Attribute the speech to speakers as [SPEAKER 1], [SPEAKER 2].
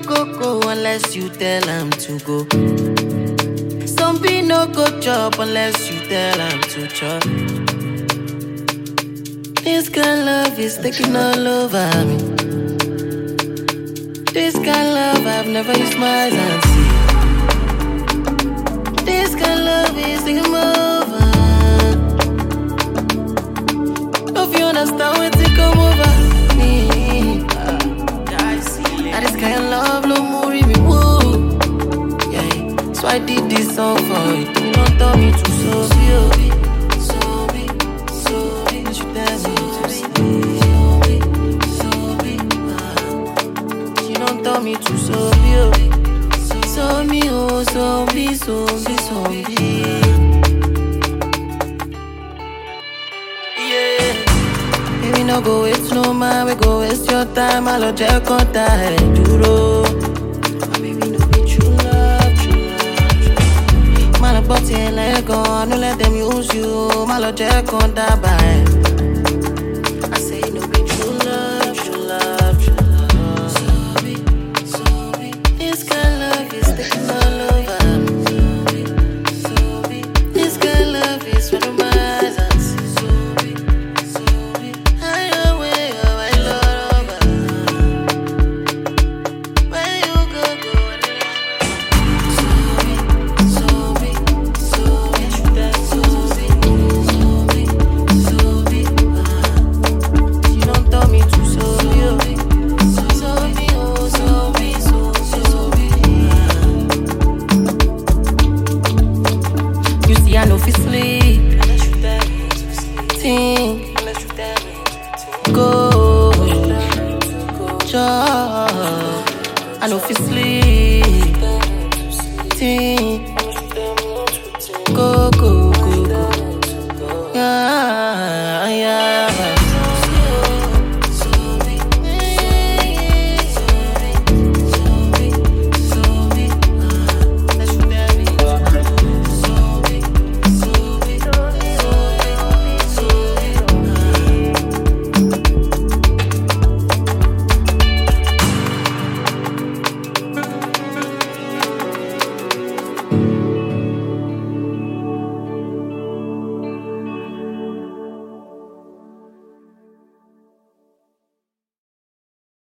[SPEAKER 1] go go unless you tell am to go. Some be no go chop unless you tell am to chop. This kind of love is taking all over me. This kind of love I've never used my eyes and see. This kind of love is taking over. If you understand what to come over me. Now this kind of love no more me woo. Yeah, so I did this song for you. You don't tell me to so be, so be, so be. You tell me to so be, so be. You don't tell me to so be, so me oh, so be, so be, so be. Yeah. Baby, no go waste no man, we go waste your time. I'll check on that duro. My baby, no be true love, true love, true love. My love body and let go, no let them use you. My love check on that bye. I say no be true love, true love, true love. So be, so be. This kind of love is taking all over me. So be, this kind of love is one of my eyes and see. So be, so be. I know where you are, I love over. Where you go, go, so be, so be, so be, so be, so be, so be. You don't tell me to so be, so be, oh, so be, so so be. You see, I know fi sleep. Think, go, job. I know fi sleep. Think,